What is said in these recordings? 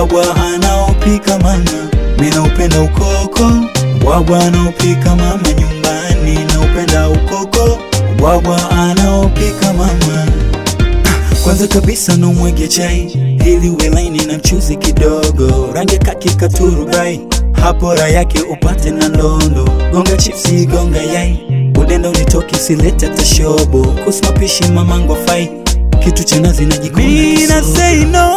ubwabwa anaopika mama, mi naupenda ukoko, ubwabwa anaopika mama nyumbani, naupenda ukoko, ubwabwa anaopika mama. Kwanza kabisa na umwege chai ili uwe laini na mchuzi kidogo, rangi kaki katurubai, hapo raha yake upate na ndondo. Gonga chipsi, gonga yai, udenda unitoki, silete tashobo, kusmapishi mamangu fai, kitu cha nazi na jikoni. Mina say no,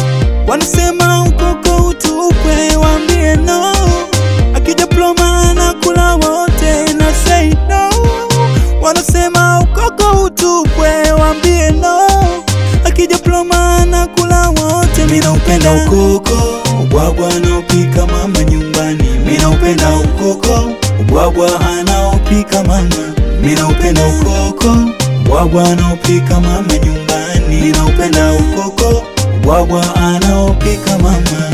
wanasema ukoko utupwe, waambie no, akija ploma na kula wote, na say no, wanasema ukoko utupwe, waambie no akija ploma na kula wote. Mina upenda ukoko, ubwabwa anaopika mama nyumbani. Mina upenda ukoko, ubwabwa anaopika mama. Mina upenda ukoko, ubwabwa anaopika mama nyumbani. Mina upenda ukoko, ubwabwa anaopika mama.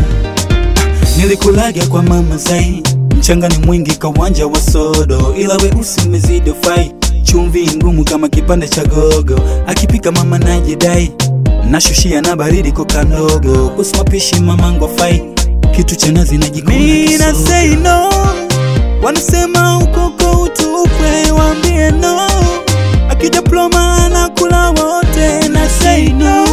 Nilikulaga kwa mama Zai, mchanga ni mwingi kawanja wa sodo, ila weusi umezidi fai, chumvi ngumu kama kipande cha gogo, akipika mama najidai, nashushia na baridi koka ndogo, kusmapishi mamangu fai, kitu cha nazi na jikoni. Mina say no, wanasema ukoko utupwe, waambie no, akija ploma na kula wote, na say no,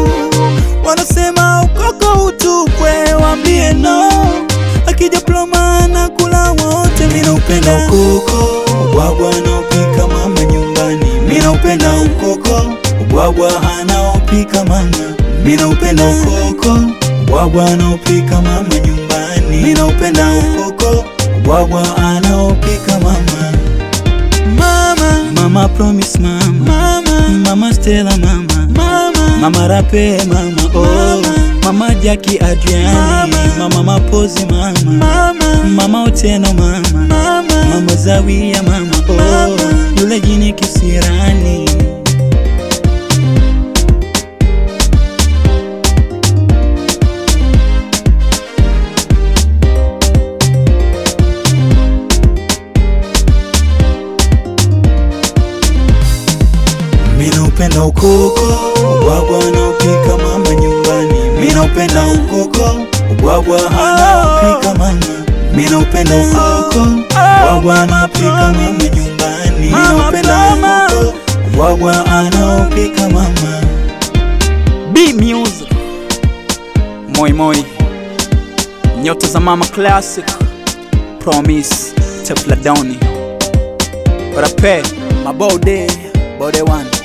wanasema ukoko utupwe, waambie no akija ploma na kula wote. Mina upenda ukoko, ubwabwa anaopika mama nyumbani. Mina upenda ukoko, ubwabwa anaopika mama. Mina upenda ukoko, ubwabwa anaopika mama nyumbani. Mina upenda ukoko, ubwabwa anaopika mama. Mama, mama promise mama, mama, mama Stella mama, mama, mama Rape mama, oh, mama, mama Jackie Adriani, mama Mapozi mama, mama, mama Oteno mama, mama, mama Zawia mama, oh, yule jini kisirani. Mina upenda ukoko, ubwabwa anaopika mama nyumbani. Mina upenda ukoko, ubwabwa anaopika mama. Mina upenda ukoko, ubwabwa anaopika mama nyumbani. Mina upenda ukoko, ubwabwa anaopika mama. B Music Moi Moi Nyota za Mama Classic Promise Tefladoni Rape Mabode Bode One